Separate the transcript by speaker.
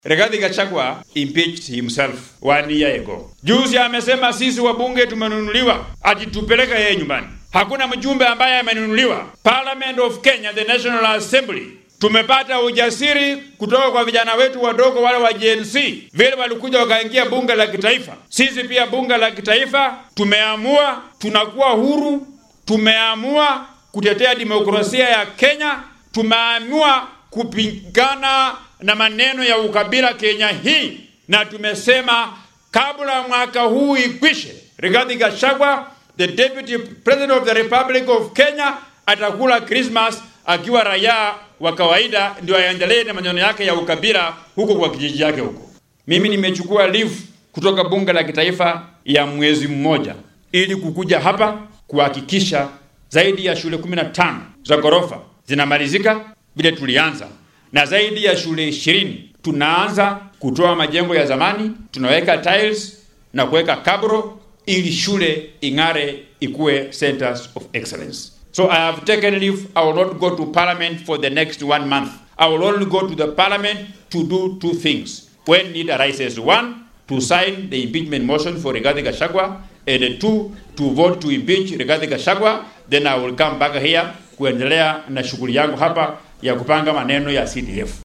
Speaker 1: Rigathi Gachagua impeached himself one year ago. Juzi amesema sisi wabunge tumenunuliwa, ati tupeleke yeye nyumbani. Hakuna mjumbe ambaye amenunuliwa. Parliament of Kenya, the National Assembly, tumepata ujasiri kutoka kwa vijana wetu wadogo wale wa Gen Z, vile walikuja wakaingia bunge la kitaifa. Sisi pia bunge la kitaifa tumeamua, tunakuwa huru, tumeamua kutetea demokrasia ya Kenya, tumeamua kupigana na maneno ya ukabila Kenya hii, na tumesema kabla mwaka huu ikwishe, Rigathi Gachagua the deputy president of the Republic of Kenya atakula Christmas akiwa raia wa kawaida, ndio aendelee na maneno yake ya ukabila huko kwa kijiji yake huko. Mimi nimechukua leave kutoka bunge la kitaifa ya mwezi mmoja ili kukuja hapa kuhakikisha zaidi ya shule 15 za ghorofa zinamalizika vile tulianza, na zaidi ya shule ishirini tunaanza kutoa majengo ya zamani, tunaweka tiles na kuweka kabro ili shule ing'are ikuwe centers of excellence. So I have taken leave. I will not go to parliament for the next one month. I will only go to the parliament to do two things. When need arises, one, to sign the impeachment motion for Rigathi Gachagua, and two, to vote to impeach Rigathi Gachagua. Then I will come back here kuendelea na shughuli yangu hapa ya kupanga maneno ya CDF.